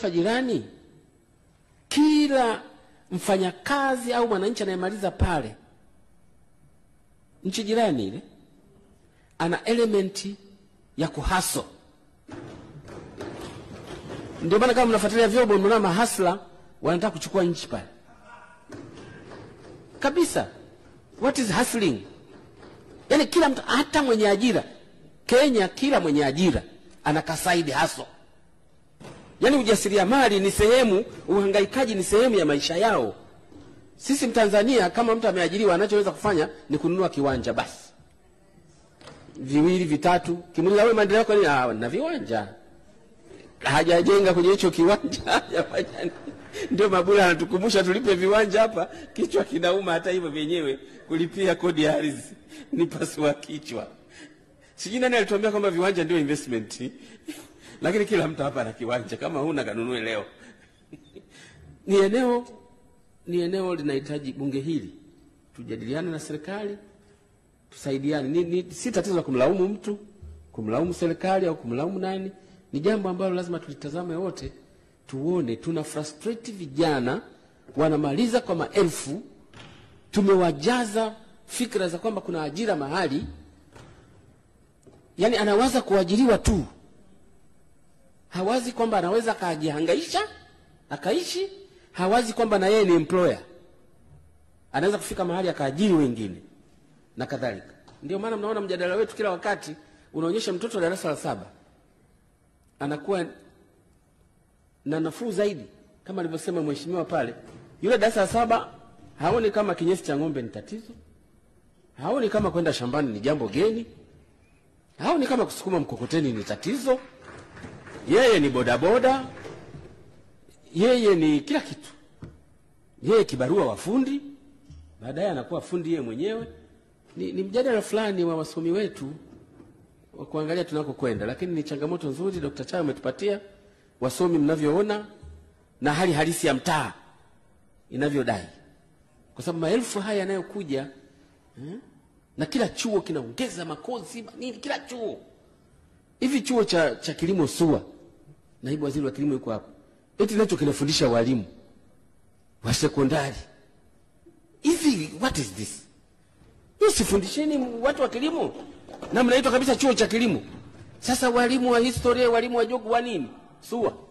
jirani, kila mfanyakazi au mwananchi anayemaliza pale nchi jirani ile ana elementi ya kuhaso. Ndio maana kama mnafuatilia vyombo, mnaona mahasla wanataka kuchukua nchi pale kabisa. What is hustling? Yani kila mtu, hata mwenye ajira Kenya, kila mwenye ajira ana kasaidi haso. Yani ujasiriamali ni sehemu, uhangaikaji ni sehemu ya maisha yao. Sisi Mtanzania, kama mtu ameajiriwa, anachoweza kufanya ni kununua kiwanja basi viwili vitatu. Kimuuliza wewe maendeleo yako nini? Ah, na viwanja hajajenga kwenye hicho kiwanja hajafanya nini? Ndio Mabula anatukumbusha tulipe viwanja hapa, kichwa kinauma. Hata hivyo vyenyewe kulipia kodi ya ardhi ni pasua kichwa. Sijui nani alituambia kwamba viwanja ndio investment lakini kila mtu hapa ana kiwanja, kama huna kanunue leo. ni eneo ni eneo linahitaji bunge hili tujadiliane na serikali tusaidiane. Ni, ni, si tatizo la kumlaumu mtu, kumlaumu serikali au kumlaumu nani. Ni jambo ambalo lazima tulitazame wote, tuone tuna frustrate vijana wanamaliza kwa maelfu, tumewajaza fikra za kwamba kuna ajira mahali, yani anawaza kuajiriwa tu, hawazi kwamba anaweza akajihangaisha akaishi, hawazi kwamba na yeye ni employer, anaweza kufika mahali akaajiri wengine na kadhalika. Ndio maana mnaona mjadala wetu kila wakati unaonyesha mtoto wa darasa la saba anakuwa na nafuu zaidi, kama alivyosema mheshimiwa pale. Yule darasa la saba haoni kama kinyesi cha ng'ombe ni tatizo, haoni kama kwenda shambani ni jambo geni, haoni kama kusukuma mkokoteni ni tatizo. Yeye ni bodaboda, yeye ni kila kitu, yeye kibarua wa fundi, baadaye anakuwa fundi yeye mwenyewe ni, ni mjadala fulani wa wasomi wetu wa kuangalia tunakokwenda, lakini ni changamoto nzuri Dr. Chaya umetupatia wasomi mnavyoona na hali halisi ya mtaa inavyodai, kwa sababu maelfu haya yanayokuja hmm? na kila chuo kinaongeza makozi nini, kila chuo hivi. Chuo cha, cha kilimo SUA, naibu waziri wa kilimo yuko hapo, eti nacho kinafundisha walimu wa sekondari hivi. What is this? Sifundisheni watu wa kilimo na mnaitwa kabisa chuo cha kilimo. Sasa walimu wa historia, walimu wa jogu wa nini SUA?